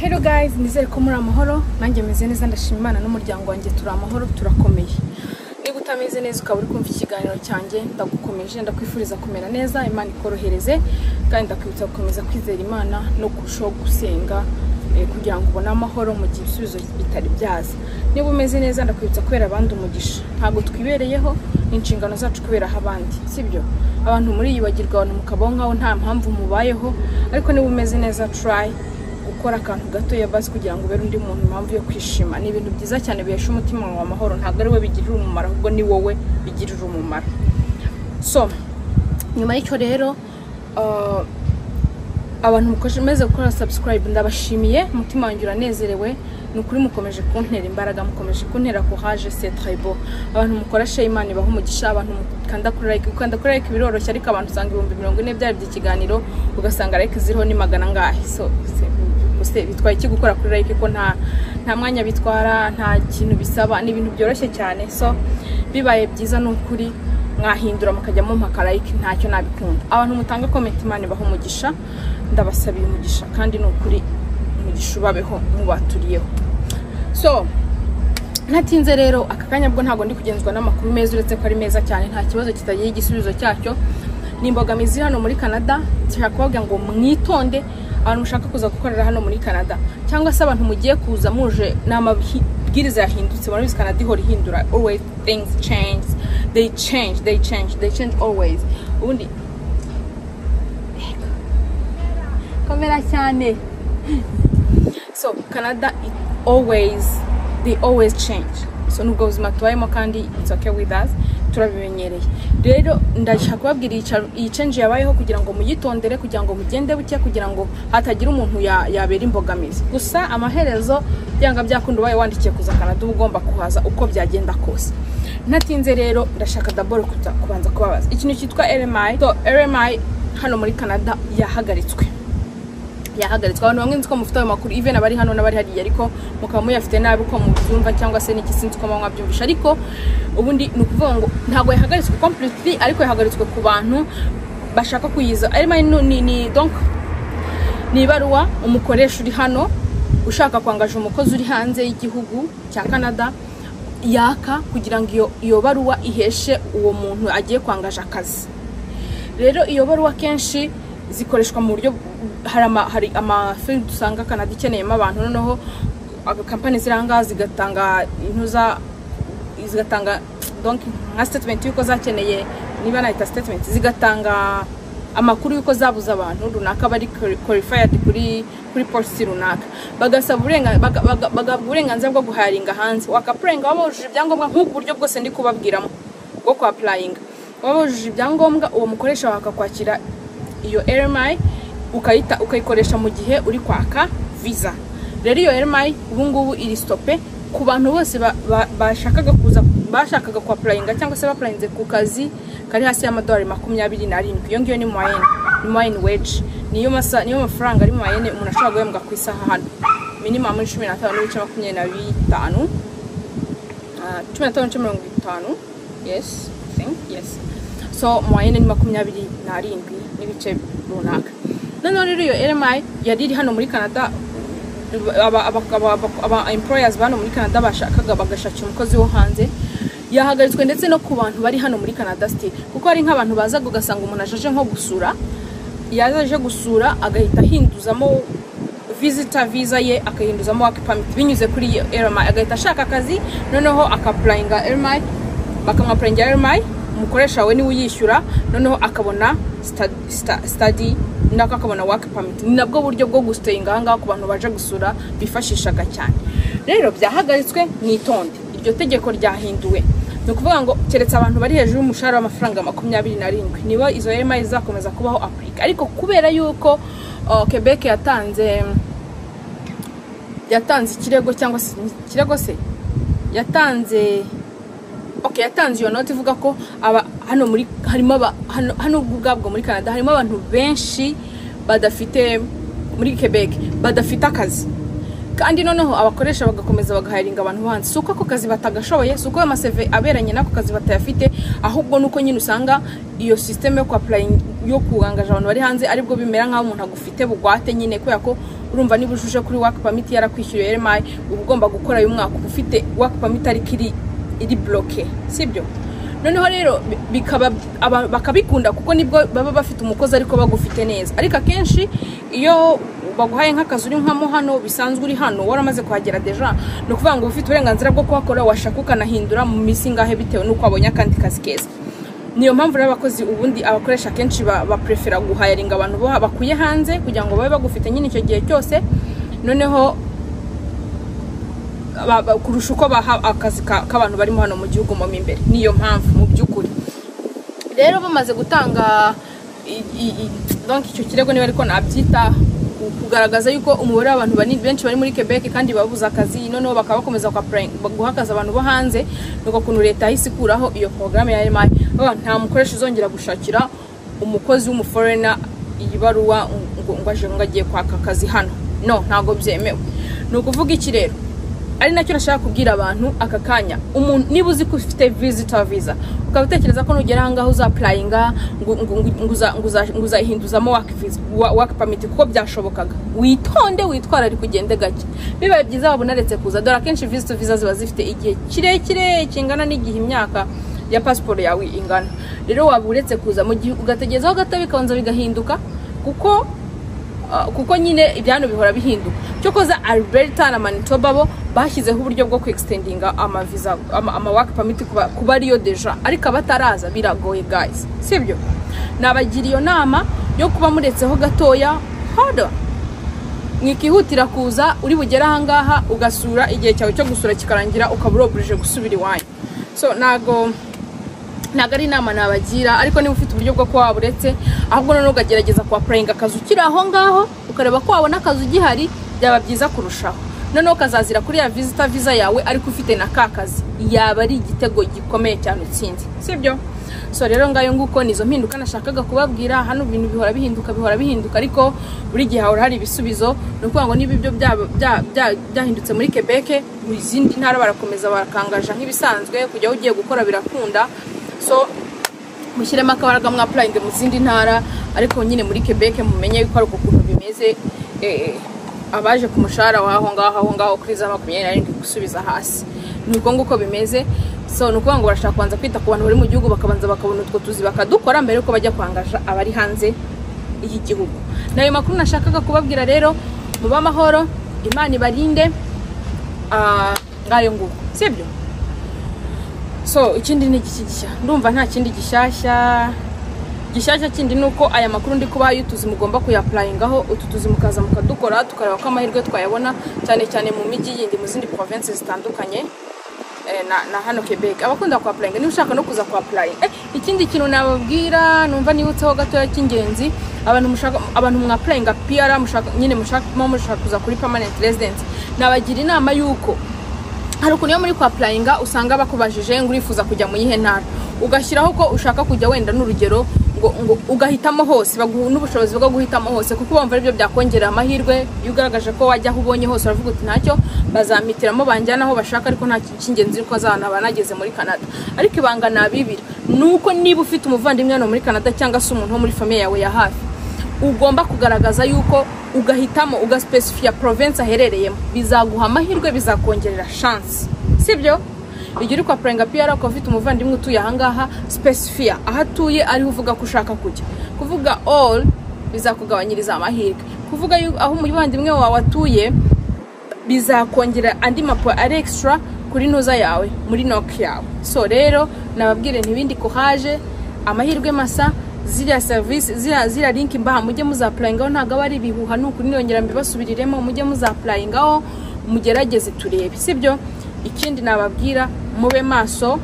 Hello guys, nizere ko muri amahoro nanjye meze neza ndashima Imana n'umuryango wanjye turi amahoro turakomeye niba utameze neza ukaba uri kumva ikiganiro cyanjye ndagukomeje ndakwifuriza kumera neza imana ikorohereze kandi ndakwibutsa gukomeza kwizera imana no kurushaho gusenga eh, kugira ngo ubone amahoro mu gihe ibisubizo bitari byaza niba umeze neza ndakwibutsa kubera abandi umugisha ntabwo twibereyeho ni inshingano zacu kuberaho abandi sibyo abantu muri iyi bagirwa abantu mukabaho nkaho nta mpamvu mubayeho ariko niba umeze neza try gukora akantu gato basi kugira ngo ubere undi muntu impamvu yo kwishima ni ibintu byiza cyane bihesha umutima wawe amahoro ntabwo ari we bigirira umumaro ahubwo ni wowe bigirira umumaro so nyuma y'icyo rero uh, abantu mukomeze gukora subscribe ndabashimiye umutima wanjye uranezerewe ni ukuri mukomeje kuntera imbaraga mukomeje kuntera courage c'est très beau abantu mukoresha imana ibaha umugisha abantu mukanda kuri like gukanda kuri like biroroshye ariko abantu usanga ibihumbi mirongo ine byarebye ikiganiro ugasanga like ziriho ni magana angahe so c'est- ese bitwaye iki gukora kuri like ko nta nta mwanya bitwara nta kintu bisaba ni ibintu byoroshye cyane so bibaye byiza ni ukuri mwahindura mukajya mu makarayike ntacyo nabikunda abantu mutanga komenti imana ibaha umugisha ndabasabiye umugisha kandi ni ukuri umugisha ubabeho mubaturiyeho so ntatinze rero aka kanya bwo ntabwo ndi kugenzwa n'amakuru meza uretse ko ari meza cyane nta kibazo kitagira igisubizo cyacyo ni imbogamizi iri hano muri canada nshaka kubabwira ngo mwitonde abantu mushaka kuza gukorera hano muri canada cyangwa se abantu mugiye kuza muje ni amabwiriza yahindutse murabizi canada ihora ihindura always things change they change they change they change always ubundi kamera cyane so canada it always they always change so nubwo buzima tubayemo kandi it's okay with us turabimenyereye rero ndashaka kubabwira iyi cha- iyi change yabayeho kugira ngo muyitondere kugira ngo mugende buke kugira ngo hatagira umuntu ya- yabera imbogamizi gusa amaherezo byanga byakunda ubaye wandikiye kuza kanada uba ugomba kuhaza uko byagenda kose ntatinze rero ndashaka daboro kuza- kubanza kubabaza ikintu cyitwa rmi so rmi hano muri canada yahagaritswe yahagaritswe abantu bamwe nzi ko mufite ayo makuru even abari hano n'abari hariya ariko mukaba muyafite nabi uko mubyumva cyangwa se n'iki sinzi uko muba mwabyumvisha ariko ubundi ni ukuvuga ngo ntabwo yahagaritswe completely ariko yahagaritswe ku bantu bashaka kuyiza arimo ni- ni- ni donc ni ibaruwa umukoresha uri hano ushaka kwangaje umukozi uri hanze y'igihugu cya canada yaka kugira ngo iyo- iyo baruwa iheshe uwo muntu agiye kwangaje akazi rero iyo baruwa kenshi zikoreshwa mu buryo hari ama, hari amafilime dusanga canada ikeneyemo abantu noneho kampani ziranga zigatanga intuza zigatanga donc nka statement y'uko zakeneye niba nahita statement zigatanga amakuru y'uko zabuze abantu runaka bari qualified kuri kuri polisi runaka bagasaba uburenga- baga- baga- bagahabwa uburenganzira bwo guharinga hanze wakapurenga waba wujuje ibyangombwa nk'ubu buryo bwose ndi kubabwiramo bwo kwapurayinga waba wujuje ibyangombwa uwo mukoresha wawe akakwakira iyo rmi ukayita ukayikoresha mu gihe uri kwaka visa rero iyo rmi ubungubu iri stope ku bantu bose ba- ba- bashakaga kuza bashakaga kwapurayinga cyangwa se bapurayinze ku kazi kari hasi y'amadolari makumyabiri n'arindwi iyo ngiyo ni muwayeni ni muwayeni weji niyo masa niyo mafaranga ari muwayeni umuntu ashobora guhembwa ku isaha hano minimamu cumi n'atanu n'ibice makumyabiri na bitanu Ah, cumi n'atanu n'ibice mirongo itanu yes I think yes so muwayene ni makumyabiri n'arindwi n'ibice runaka noneho rero iyo rmi yari iri hano muri canada aba- aba aba- aba employers ba hano muri canada bashakaga bagashakira umukozi wo hanze yahagaritswe ndetse no ku bantu bari hano muri canada still kuko hari nk'abantu bazaga ugasanga umuntu ajaje nko gusura yaza aje gusura agahita ahinduzamo visitor visa ye akahinduzamo work permit binyuze kuri iyo RMI agahita ashaka akazi noneho akapurayinga RMI bakamwapurayingira RMI umukoresha we niwe uyishyura noneho akabona sta- sta- study nako akabona work permit ni nabwo buryo bwo gusiteyinga ahangaha ku bantu baje gusura bifashishaga cyane rero byahagaritswe mwitonde iryo tegeko ryahinduwe ni ukuvuga ngo keretse abantu bari hejuru y'umushahara w'amafaranga makumyabiri n'arindwi nibo izo rmi zizakomeza kubaho afurika ariko kubera yuko uh, quebec yatanze yatanze ikirego cyangwa se ikirego se yatanze okay yatanze iyo noti ivuga ko aba hano muri harimo aba- hano hano ubwo ubwabwo muri Canada harimo abantu benshi badafite muri Quebec badafite akazi kandi noneho abakoresha bagakomeza bagahayiringa abantu hanze si uko ako kazi batagashoboye si uko ayo maseve aberanye n'ako kazi batayafite ahubwo nuko nyine usanga iyo sisiteme yo kwapurayinga yo kugangaje abantu bari hanze aribwo bimera nk'aho umuntu agufite bugwate nyine kubera ko urumva niba ujuje kuri waka pamiti yarakwishyuriye remayi uba ugomba gukora umwaka uba ufite waka pamiti ariko iri iri buroke sibyo noneho rero bi- bikaba aba- bakabikunda kuko nibwo baba bafite umukozi ariko bagufite neza ariko akenshi iyo baguhaye nk'akazi uri nkamo hano bisanzwe uri hano waramaze kuhagera deja ni ukuvuga ngo uba ufite uburenganzira bwo kuhakora washaka ukanahindura mu minsi ingahe bitewe n'uko wabonye akandi kazi keza niyo mpamvu rero abakozi ubundi abakoresha akenshi ba- baprefera guhayaringa abantu bo- bakuye hanze kugira ngo babe bagufite nyine icyo gihe cyose noneho ba- ba- kurusha uko baha akazi ka- k'abantu barimo hano mu gihugu mo imbere niyo mpamvu mu by'ukuri rero bamaze gutanga i- i- i- donc icyo kirego niba ariko nabyita ku- kugaragaza yuko umubare w'abantu bani- benshi bari muri Quebec kandi babuze akazi noneho bakaba bakomeza guhakaza abantu bo hanze nuko ukuntu leta yahise ikuraho iyo porogaramu ya RMI Bavuga ngo nta mukoresha uzongera gushakira umukozi w'umuforena iyi baruwa ngo ngo aje ngo agiye kwaka akazi hano no ntabwo byemewe ni ukuvuga iki rero ari nacyo nashaka kubwira abantu aka kanya umuntu niba uzi ko ufite visitor visa ukaba utekereza ko nugera ahangaha uzapurayinga ngo ngo- ngo- ngo uza- ngo uza- ngo uzayihinduzamo waka visa wa- waka pamiti kuko byashobokaga witonde witwararike ugende gake bibaye byiza waba unaretse kuza dore akenshi visitor visa ziba zifite igihe kirekire kingana n'igihe imyaka ya pasiporo yawe ingana rero waba uretse kuza mu gihe ugategerezaho gato bikabanza bigahinduka kuko Uh, kuko nyine ibyano bihora bihinduka cyokoza alberta na manitoba bo bashyizeho uburyo bwo kwextendinga amaviza ama, ama work permit kuba, kuba ariyo deja ariko abataraza biragoye guys sibyo nabagira iyo nama yo kuba muretseho gatoya hold on mwikihutira kuza uri bugere ahangaha ugasura igihe cyawe cyo gusura kikarangira ukaba urobuje gusubira iwanyu so nago ntabwo ari inama nabagira ariko niba ufite uburyo bwo kuba waburetse ahubwo noneho ukagerageza kuhapurayinga akazi ukiri aho ngaho ukareba ko wabona akazi ugihari byaba byiza kurushaho noneho ukazazira kuri ya visita viza yawe ariko ufite na ka kazi yaba ari igitego gikomeye cyane utsinze sibyo so rero ngayo nguko nizo mpinduka nashakaga kubabwira hano ibintu bihora bihinduka bihora bihinduka ariko buri gihe hahora hari ibisubizo ni ukuvuga ngo niba ibyo bya- bya- bya- byahindutse muri Quebec mu zindi ntara barakomeza barakangaja nk'ibisanzwe kujya ugiye gukora birakunda so mushyiremo akabaraga mwapurayinge mu zindi ntara ariko nyine muri Quebec mumenye yuko ari uko kuntu bimeze eh, abaje ku mushahara w'aho ngaho aho ngaho kuri za makumyabiri n'arindwi gusubiza hasi ni uko nguko bimeze so ni ukuvuga ngo barashaka kubanza kwita ku bantu bari mu gihugu bakabanza bakabona utwo tuzi bakadukora mbere yuko bajya kwangaja abari hanze y'igihugu ni ayo makuru nashakaga kubabwira rero mube amahoro imana ibarinde ah, ngayo nguko sibyo so ikindi ni iki gishya ndumva nta kindi gishyashya gishyashya kindi ni uko aya makuru ndi kubaha iyo utuzi mugomba kuyapurayingaho utu tuzi mukaza mukadukora tukareba ko amahirwe twayabona cyane cyane mu mijyi yindi mu zindi province zitandukanye eh, na, na hano Quebec abakunda kuhapurayinga niba ushaka no kuza kuhapurayinga eh, ikindi kintu nababwira numva nibutseho gatoya cy'ingenzi abantu mushaka abantu mwapurayinga PR mushaka nyine mushaka mo mushaka kuza kuri permanent residence nabagira inama y'uko hari ukuntu iyo muri kwapurayinga usanga bakubajije ngo urifuza kujya mu yihe ntara ugashyiraho ko ushaka kujya wenda n'urugero ngo, ngo ugahitamo hose baguha n'ubushobozi bwo guhitamo hose kuko bumva aribyo byakongerera amahirwe iyo ugaragaje ko wajya aho ubonye hose uravuga uti ntacyo bazampitiramo banjyana aho bashaka ariko nta kintu cy'ingenzi ko azahana banageze muri Canada ariko ibanga nabibira ni uko niba ufite umuvandimwe hano muri Canada cyangwa se umuntu wo muri famiye yawe ya hafi ugomba kugaragaza yuko ugahitamo ugasipesifiya province aherereyemo bizaguha amahirwe bizakongerera chance sibyo igihe uri kwa purenga piyara ukaba ufite umuvandimwe utuye ahangaha specifier aho atuye ariho uvuga ko ushaka kujya kuvuga all bizakugabanyiriza amahirwe kuvuga yu- aho umuvandimwe wawe atuye bizakongera andi mapo ari extra kuri ntuza yawe muri noki yawe so rero nababwire ntibindi kuhaje amahirwe masa ziriya serivisi ziriya ziriya linki mbaha mujye muzapurayingaho ntabwo aba ari ibihuha ni ukuri niyongera mbibasubiriremo mujye muzapurayingaho mugerageze turebe sibyo ikindi nababwira mube maso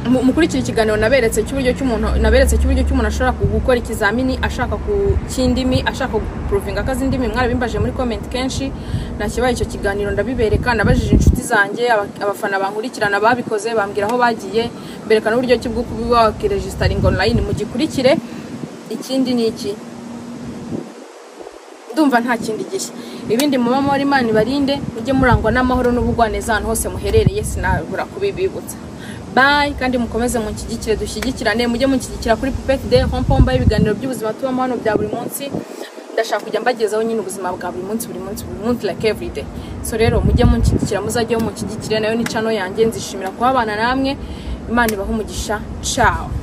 mu- mukurikira ikiganiro naberetse cy'uburyo cy'umuntu naberetse cy'uburyo cy'umuntu ashobora ku- gukora ikizamini ashaka ku cy'indimi ashaka guprovinga akazi indimi mwarabimbaje muri comment kenshi nakibaye icyo kiganiro ndabibereka nabajije inshuti zanjye aba- abafana bankurikirana babikoze bambwira aho bagiye mbereka n'uburyo ki bwo kuba wakiregisitaringa online mugikurikire ikindi ni iki ndumva nta kindi gishya ibindi muba muri imana ibarinde mujye murangwa n'amahoro n'ubugwaneza ahantu hose muherereye sinabura kubibibutsa bayi kandi mukomeze munshyigikire dushyigikirane mujye munshyigikira kuri pupeti de homepomba y'ibiganiro by'ubuzima tubamo hano bya buri munsi ndashaka kujya mbagezaho nyine ubuzima bwa buri munsi buri munsi buri munsi like every day so rero mujye munshyigikira muzajye munshyigikire nayo ni cano yanjye nzishimira kuba abana namwe imana ibahe umugisha cawo